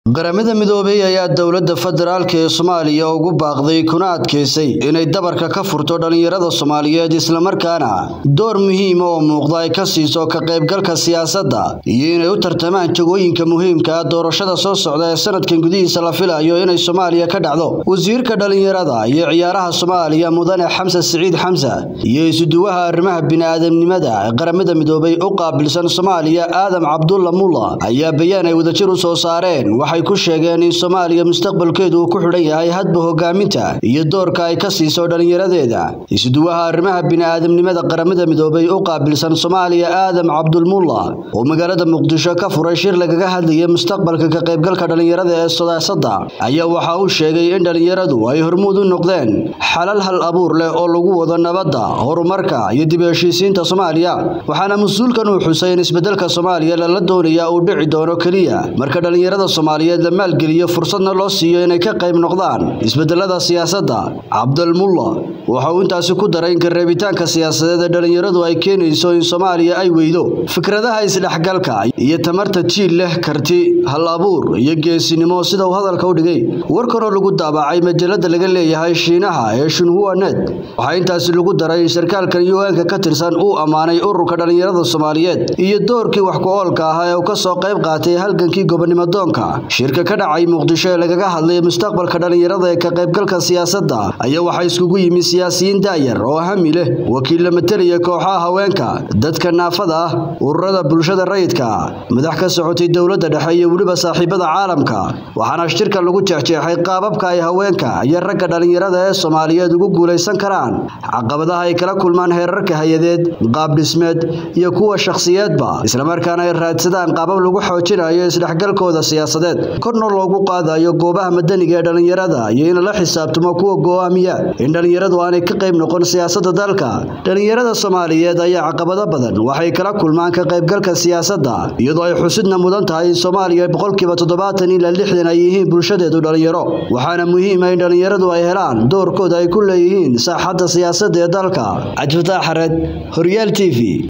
qaramada midoobay ayaa dowladda federaalk ee soomaaliya ugu baaqday kuna adkaysay inay dabarka ka furto dhallinyarada soomaaliyeed islamarkaana door muhiima oo muuqda ay ka siiso ka qaybgalka siyaasadda iyo inay u tartamaan jagooyinka muhiimka ah doorashada soo socda ee sanadkan gudihiisa la filayo inay soomaaliya ka dhacdo wasiirka dhallinyarada iyo ciyaaraha soomaaliya mudane xamse siciid xamse iyo isuduwaha arrimaha bini'aadamnimada ee qaramada midoobay u qaabilsan soomaaliya aadam cabdulla mulla ayaa bayaan ay wadajir u soo saareen waxay ku sheegeen in soomaaliya mustaqbalkeedu uu ku xidhan yahay hadba hogaaminta iyo doorka ay ka siiso dhallinyaradeeda isuduwaha arrimaha bini'aadamnimada qaramada midoobay u qaabilsan soomaaliya aadam cabdulmulla oo magaalada muqdisho ka furay shir lagaga hadlayay mustaqbalka ka qaybgalka dhallinyarada ee siyaasadda ayaa waxa uu sheegay in dhallinyaradu ay hormuud u noqdeen xalal hal abuur leh oo lagu wado nabadda horumarka iyo dib u heshiisiinta soomaaliya waxaana mas-uulkan uu xusay in isbedelka soomaaliya lala doonaya uu dhici doono keliya marka dhallinyarada soomaaliyeed la maalgeliyo fursadna loo siiyo inay ka qayb noqdaan isbedelada siyaasadda cabdalmulla waxa uu intaasi ku daray in kareebitaanka siyaasadeed ee dhallinyaradu ay keenayso in soomaaliya ay weydo fikradaha isdhexgalka iyo tamarta jiil leh karti hal abuur iyo geesinimo sida uu hadalka u dhigay warkanoo lagu daabacay majalada laga leeyahay shiinaha ee shinhua net waxaa intaasi lagu daray in sarkaalkan yuanka ka tirsan uu ammaanay ururka dhallinyarada soomaaliyeed iyo doorkii wax ku-oolka ahaa ee uu ka soo qayb qaatay halgankii gobonimo doonka shirka ka dhacay muqdisho ee lagaga hadlay mustaqbalka dhallinyarada ee ka qaybgalka siyaasadda ayaa waxaa iskugu yimi siyaasiyiin daayar oo hami leh wakiilla matalaya kooxaha haweenka dadka naafada ah ururada bulshada rayidka madax ka socotay dowladda dhexe iyo weliba saaxiibada caalamka waxaana shirka lagu jeexjeexay qaababka ay haweenka iyo ragga dhallinyarada ee soomaaliyeed ugu guulaysan karaan caqabadaha ay kala kulmaan heerarka hay-adeed qaab dhismeed iyo kuwa shakhsiyeedba islamarkaana ay raadsadaan qaabab lagu xoojinayo isdhexgalkooda siyaasadeed korna loogu qaadayo goobaha madaniga ee dhallinyarada iyo in la xisaabtamo kuwa go'aamiya in dhallinyaradu aanay ka qayb noqon siyaasadda dalka dhallinyarada soomaaliyeed ayaa caqabado badan waxay kala kulmaan ka qaybgalka siyaasadda iyadoo ay xusidna mudan tahay in soomaaliya boqolkiiba toddobaatan ilaa lixdan ay yihiin bulshadeedu dhallinyaro waxaana muhiima in dhallinyaradu ay helaan doorkooda ay ku leeyihiin saaxadda siyaasadda ee dalka cabdifataax xareed horyaal t v